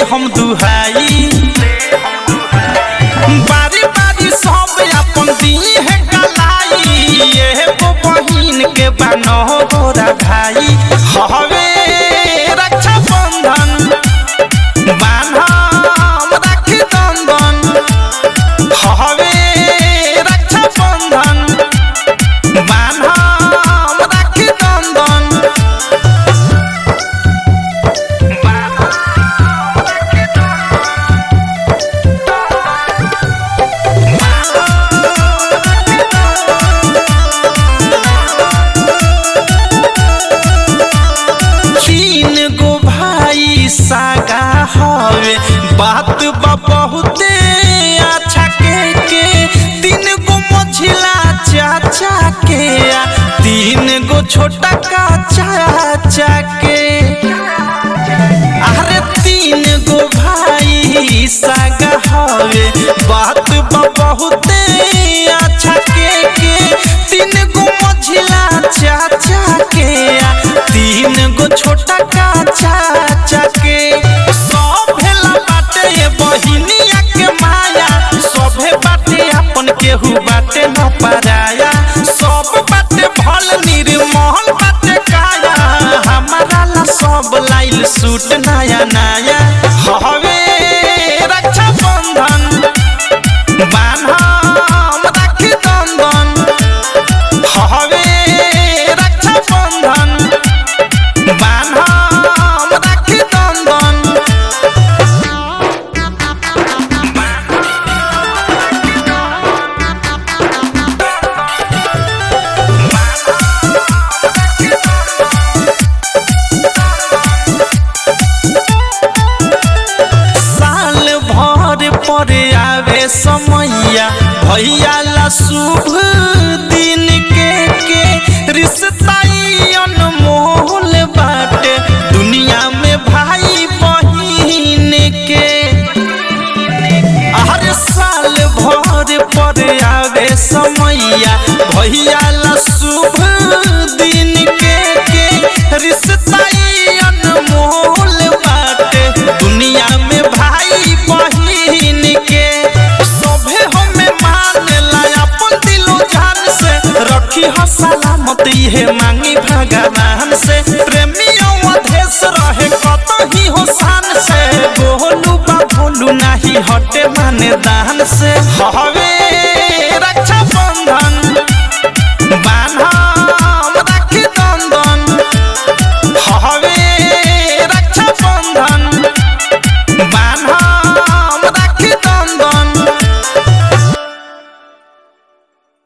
हम दुहाई बारी बारी सब अपन दी है कलाई एगो बहिन के बनो गोरा भाई हवे रक्षा बंधन बान्हम राखी दंदन हवे रक्षा बंधन बान्हम राखी दंदन तीन गो भाई सागा हवे बात बा बहुते अच्छा के के तीन गो मझिला चाचा के आ तीन गो छोटा का चाचा के अरे तीन गो भाई सागा हवे बात बा बहुते अच्छा के के तीन गो मझिला चाचा के आ तीन गो छोटा का चाचा के सब भेला बाटे ये बहिनिया के माया सभे बाटे अपन केहू बाटे न पराया सब बाटे भल निर्मल बाटे काया हमारा ला सब लाइल सूट नया नया हवे रक्षा बंधन बान्हम राखी दंदन हवे रक्षा बंधन बान्हम राखी दंदन साल भर पर आवे समैया भैया ला शुभ दिन के के रिश्ता ई अनमोल बाटे दुनिया में भाई बहिन के हर साल भर पर आवे समैया भैया ला शुभ दिन के के रिश्ता ई अनमोल बाटे दुनिया में भाई बहिन के सभे हमें मानेला अपन दिलो जान से रखी हो सलामत इहे मांगी भगवान से प्रेमियों अधेश रहे कतही हो शान से गोलू बा भोलू नाही हटे माने दान से हवे